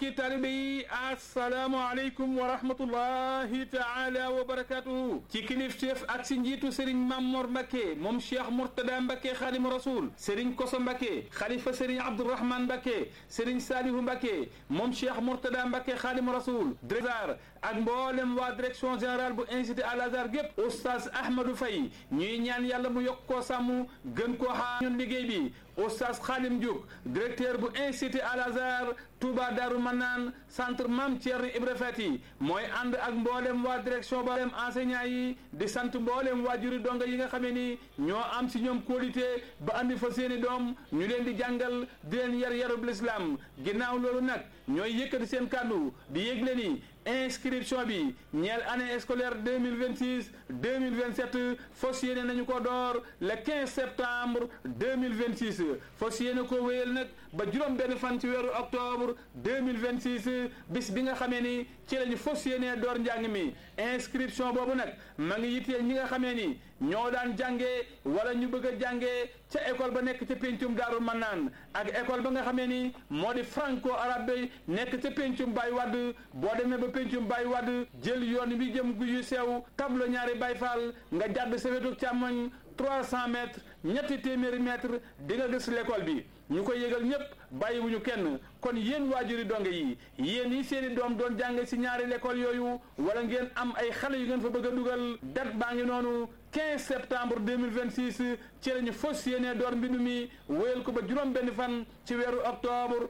mbokki taalibe yi asalaamaaleykum wa rahmatullahi taala wa barakatuhu ci kilifteef ak si njiitu Serigne Mamor Mbacke moom Cheikh Mourtada Mbacke xaadimu rasul Serigne Koso Mbacke xalifa Serigne Abdourahmane Mbacke Serigne Salihu Mbacke moom Cheikh Mourtada Mbacke xaadimu rasul directeur ak mboolem waa direction générale bu institut Al Azhar gépp oustaz Ahmadou Faye ñuy ñaan yàlla mu yokk koo sàmm gën koo xaar ñun liggéey bi oustaz Khadim Diouk directeur bu institut Al Azhar Touba Darou Manaan centre Mame Thierno Ibra Fati mooy ànd ak mboolem waa direction ba mboolem enseignant yi di sant mboolem waajuri donga yi nga xamee ni ñoo am si ñoom qualité ba andi fa seeni doom ñu leen di jàngal di leen yar yarub l'islam ginnaaw loolu nag ñooy yëkkati seen kàddu di yëgle ni inscription bi ñeel année scolaire deux mille vingt six deux mille vingt sept fas yéene nañu ko door le quinze septembre deux mille vingt six fas yéene ko wéyal nag ba juróom benn fan ci weeru octobre deux mille vingt six bis bi nga xamee ni ci lañu fas yéene door njàng mi inscription boobu nag ma ngi yitteel ñi nga xamee ni ñoo daan jàngee wala ñu bëgg a jàngee ca école ba nekk ca pencum Daaru Manaan ak école ba nga xamee ni moo di franco arabe nekk ca pencum Baye Wade boo demee ba pencum Baye Wade jël yoon bi jëm gu yu sew tablo ñaari Baye Fall nga jàdd sa wetu càmmoñ 300 mètres ñetti téeméeri mètres di nga gis l'école bi ñu koy yëgal ñëpp bàyyiwuñu kenn kon yéen waajuri donge yi yéen yi seen i doom doon jàng si ñaari l'école yooyu wala ngeen am ay xale yu ngeen fa bëgg a dugal date baa ngi noonu 15 septembre 2026 ci la ñu fas yéene door mbindu mi wéyal ko ba juróom benn fan ci weeru octobre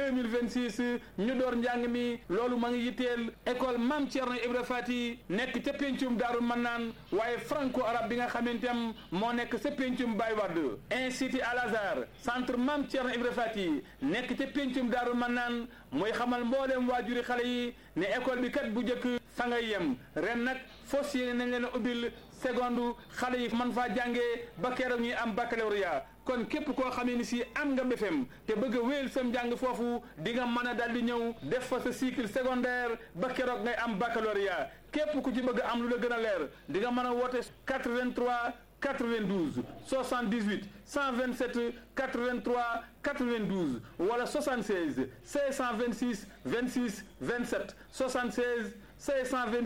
2026 ñu door njàng mi loolu ma ngi yitteel école Mame Thierno Ibra Fati nekk ca pencum Daaru Manaan waaye franco arabe bi nga xamante am moo nekk ca pencum Baye Wade institut Al Azhar centre Mame Thierno Ibra Fati nekk ca pencum Daaru Manaan mooy xamal mbooleem waajuri xale yi ne école bi kat bu njëkk fa ngay yem ren nag fas yéene nañ leen a ubbil seconde xale yi man faa jàngee ba keroog ñuy am baccalauréat kon képp koo xamee ni si am nga BFEM te bëgg a wéyal sam njàng foofu di nga mën a dal di ñëw def fa sa cycle secondaire ba keroog ngay am baccalauréat képp ku ci bëgg am lu la gën a leer di nga mën a woote 83 92 78 127 83 92 wala 76 626 26 27 76 626